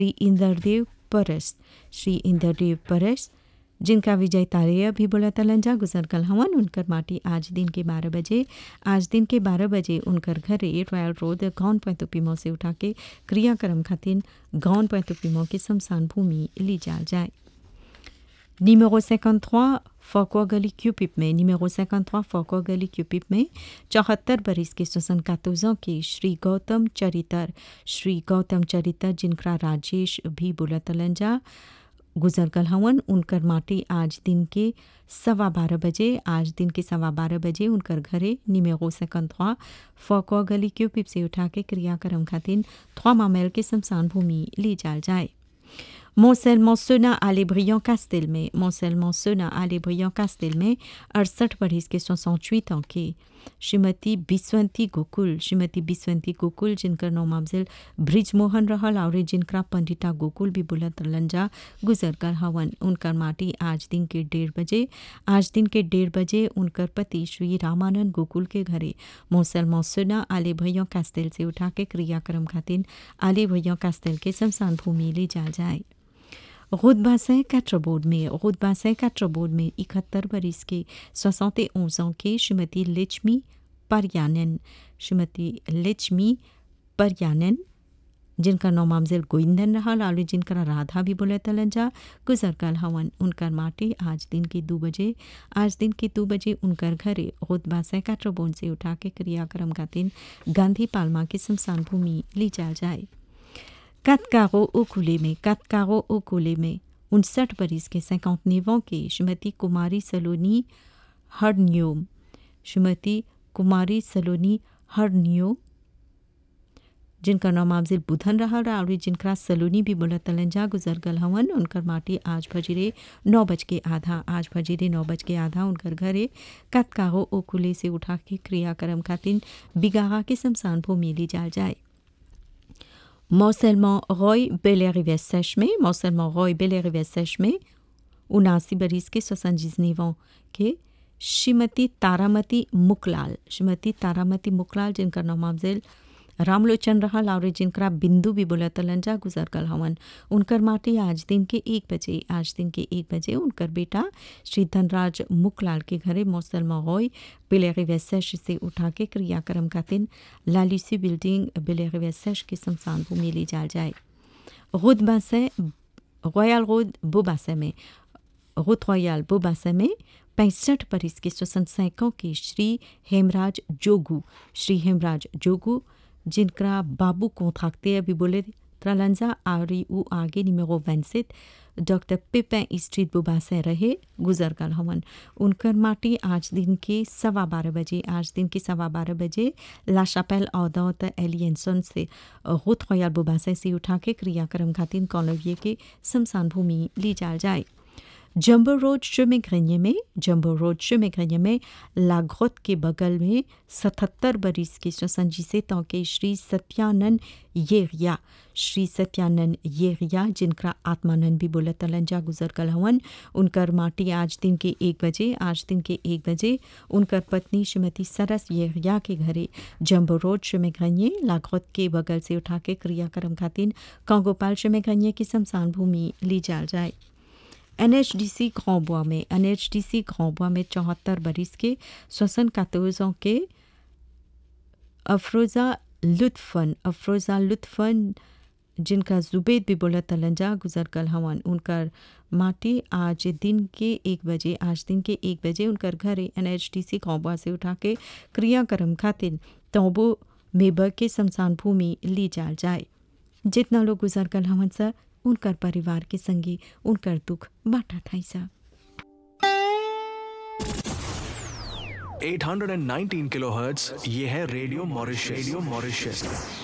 श्री इंद्रदेव परस श्री इंद्रदेव परस जिनका विजय तारिया भी बोला तलंजा गुजर कल हवन उनकर माटी आज दिन के बारह बजे आज दिन के बारह बजे उनकर घरे रॉयल रोड गौन पैंतुपीमो से उठा के क्रियाक्रम खातिर गौन पैंतुपीमो के शमशान भूमि ली जाल जाए Numéro 53, Fauquois गली क्यूपिप में numéro 53 Fauquois गली क्यूपिप में चौहत्तर बरिस के स्वसन कातोजों के श्री गौतम चरितर श्री गौतम चरितर जिनका राजेश भी बुलतलंजा गुजर गल हवन उनकर माटी आज दिन के सवा बारह बजे आज दिन के सवा बारह बजे उनकर घरे निमेगो सेकंड फौको गली क्यूपिप से उठा के क्रियाक्रम खातिर थ्वा मामेल के शमशान भूमि ली जाल जाए Montselment Sona à les brillants Castel में Montselment Sona à les brillants Castel में अड़सठ बरिस के 68 ans के श्रीमती बिस्वंती गोकुल श्रीमती बिस्वंती गोकुल जिनकर नाम अफजल ब्रिज मोहन रहल और जिनका पंडिता गोकुल भी बुलंद लंजा गुजर कर हवन उनकर माटी आज दिन के डेढ़ बजे आज दिन के डेढ़ बजे उनकर पति श्री रामानंद गोकुल के घरे मोसल मौसुना आले भैया कास्तेल से उठा के क्रियाक्रम खातिर आले भैया कास्तेल के शमशान भूमि ले जा जाए रुदबासें कैट्रबोर्ड में रुदबासें कैट्रबोर्ड में इकहत्तर बरिस के सोसौते ans के श्रीमती लक्ष्मी परयानन श्रीमती लक्ष्मी परयानन जिनका नाम अमजल गोविंदन रहा लालू जिनका राधा भी बोले तलंजा गुजर कल हवन उनकर माटी आज दिन के दो बजे आज दिन के दो बजे उनकर घरे रुदबा से कैट्रबोर्ड से उठा के क्रियाक्रम का दिन गांधी पालमा की शमशान भूमि ली जा जाए कतकारो ओकुले में कतकारो ओकुले में उनसठ बरिस के सैकौत नेवों के श्रीमती कुमारी सलोनी हरन्योम श्रीमती कुमारी सलोनी हरन्यो जिनका नाम अफजल बुधन रहा और जिनका सलोनी भी बोला तलंजा गुजर गल हवन उनकर माटी आज भजीरे नौ बज के आधा आज भजीरे नौ बज के आधा उनकर घरे कतकाहो ओकुले से उठा के क्रियाक्रम खातिर बिगाहा के शमशान भूमि ली जाल जाए Morcellement Roy Bellerive Sèche में Morcellement Roy Bellerive Sèche में उनासी बरिस के सोसंजीजनीवों के श्रीमती तारामती मुकलाल श्रीमती तारामती मुकलाल जिनका नाम अफजल रामलोचन रहल और जिनका बिंदु भी बोला तलंजा गुजर कल हवन उनकर माटी आज दिन के एक बजे आज दिन के एक बजे उनकर बेटा श्री धनराज मुकलाल के घरे मौसल मगोई बिलेरी वैसेश से उठा के क्रियाक्रम का दिन लालिसी बिल्डिंग बिलेरी वैसेश के शमशान भूमि ली जाल जाए रुद बासे रॉयल रोड बोबासे में रुद रॉयल बोबासे में पैंसठ बरिस के सोसन सैकों के श्री हेमराज जोगू श्री हेमराज जोगू जिनका बाबू कोंथाक्ते अभी बोले त्रलंजा आरी उ आगे निमेरो वेंसित डॉक्टर पिपें स्ट्रीट बुबासे रहे गुजर गल हवन उनकर माटी आज दिन के सवा बारह बजे आज दिन के सवा बारह बजे लाशापेल औदौत एलियंसन से रुत खयाल बुबासे से उठा के क्रियाक्रम खातिर कॉलोविये के शमशान भूमि ली जाल जाए जम्बो रोड शिमेघ्रन्य में जम्बो रोड शिमेघ्रन्य में लागोत के बगल में सतहत्तर बरिस के स्वसंजी से तौके श्री सत्यानंद येरिया श्री सत्यानंद येरिया जिनका आत्मानंद भी बोला तलंजा गुजर कल हवन उनकर माटी आज दिन के एक बजे आज दिन के एक बजे उनकर पत्नी श्रीमती सरस येरिया के घरे जम्बो रोड शिमेघ्रन्य लागोत के बगल से उठा के क्रियाक्रम खातिर कांगोपाल शिमेघ्रन्य की शमशान भूमि ली जाल जाए एनएचडीसी ग्रांबुआ में एनएचडीसी ग्रांबुआ में चौहत्तर बरिस के श्वसन कातोजों के अफरोज़ा लुत्फन अफरोज़ा लुत्फन जिनका जुबेद भी बोला तलंजा गुजर कल हवन उनकर माटी आज दिन के एक बजे आज दिन के एक बजे उनकर घरे एन एच डी सी ग्रांबुआ से उठा के क्रियाक्रम खातिर तोबो मेबर के शमशान भूमि ली जाल जाए जितना लोग गुजर कल हवन सा उनकर परिवार के संगी उनकर दुख बांटा था सा 819 किलोहर्ट्ज ये है रेडियो मॉरिशस रेडियो मॉरिशस